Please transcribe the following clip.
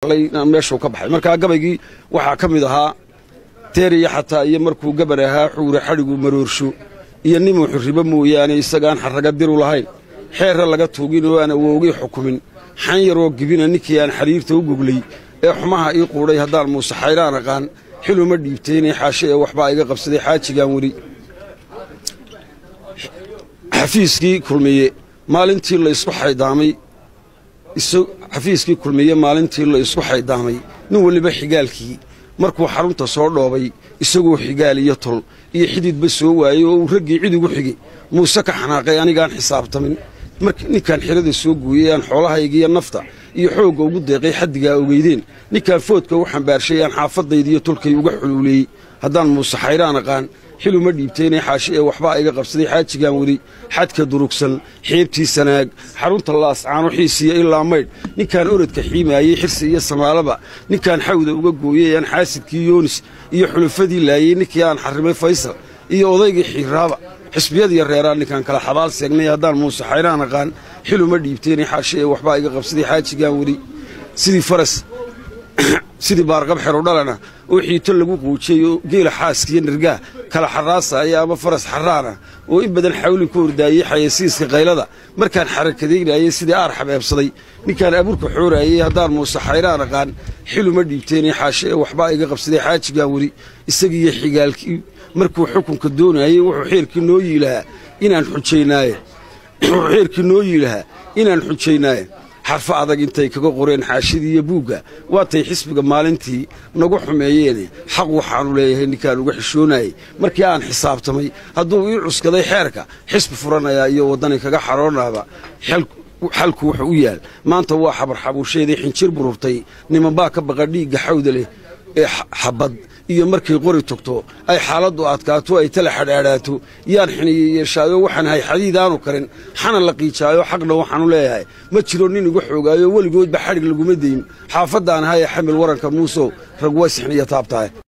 meeshuu ka baxay markaa gabaygii waxaa ka mid ahaa teeriya xataa iyo markuu gabar ahaa xuure xadhigu maroorsho iyo nimuu xurribo mooyaane isagaan xarraga diru lahayn xeerra laga tuugin oo aan awoogii xukumin xan yaroo gibina ninkii aan xariirta u goglay ee xumaha ii quudhay haddaan muuse xayraan aqaan xiluma dhiibtaynay xaashe ee waxbaa iga qabsaday xaajigaan weli xafiiskii kulmiye maalintii la isku xaydaamay xafiiskii kulmiye maalintii la isku xaydaamay nin weliba xigaalkii markuu xarunta soo dhoobay isagoo xigaal iyo tol iyo xididba soo waayey oo uu raggii cid ugu xigay muuse ka xanaaqay anigaan xisaabtamin ninkaan xirada soo guuyey aan xoolahaygiiyo nafta iyo xoogga ugu deeqay xaddigaa ogeydeen ninkaan foodka u xambaarshay aan xaafadaydiiyo tolkay uga xuluuleeyey haddaan muuse xayraan aqaan xiluma dhiibtaynay xaashi ee waxbaa iga qabsaday xaajigaan weli xadka durugsan xeebtii sanaag xarunta laascaano xiisiya ilaa maydh ninkaan orodka xiimaayey xirsi iyo samaalaba ninkaan xawda uga gooyey aan xaasidkii yoonis iyo xulufadii laayey ninkii aan xarrimay faysal iyo odaygii xiiraaba xisbiyadiiyo reeraan ninkaan kala xabaal seegnay haddaan muuse xayraan aqaan xiluma dhiibtaynay xaashi ee waxbaa iga qabsaday xaajigaan weli sidii faras sidii baarqab xerudhalana oo xiito lagu quujiyey oo geela xaaskiiyo nirgaah kala xaraasaaya ama faras xaraana oo in badan xawli ku ordaayey xayasiiska kaylada markaan xarakadaynayey sidii aar xabeebsaday ninkaan abuurka xooraayey haddaan muuse xayraan aqaan xiluma dhiibtaynay xaashe ee waxbaa iga qabsaday xaajigaan weli isagiiyo xigaalkii markuu xukunka doonayey wuxuu xeerkii noo yiilahaa inaan xujaynaaye wuxuu xeerkii noo yiilahaa inaan xujaynaaye xarfo adag intay kaga qoreen xaashidii iyo buugga waatay xisbiga maalintii nagu xumeeyeene xaq waxaanu leeyahay ninkaan uga xishoonayey markii aan xisaabtamay hadduu ii cuskaday xeerka xisbi furanayaa iyo waddani kaga xaroonaaba xalku wuxuu u yaal maanta waa xabarxabuusheedii xinjir bururtay nimanbaa ka baqa dhiigga xawda leh ee xabad iyo markay qori togto ay xaaladdu adkaato ay tala xadhaadhaato yaan xiniye yeeshaayo waxaan hay xadiidaanu karin xana la qiijaayo xaqna waxaanu leeyahay ma jiro nin igu xoogaayo weligoodba xadhig laguma dayn xaafadaan haye xamil waranka muusow rag way sixniya taabtahay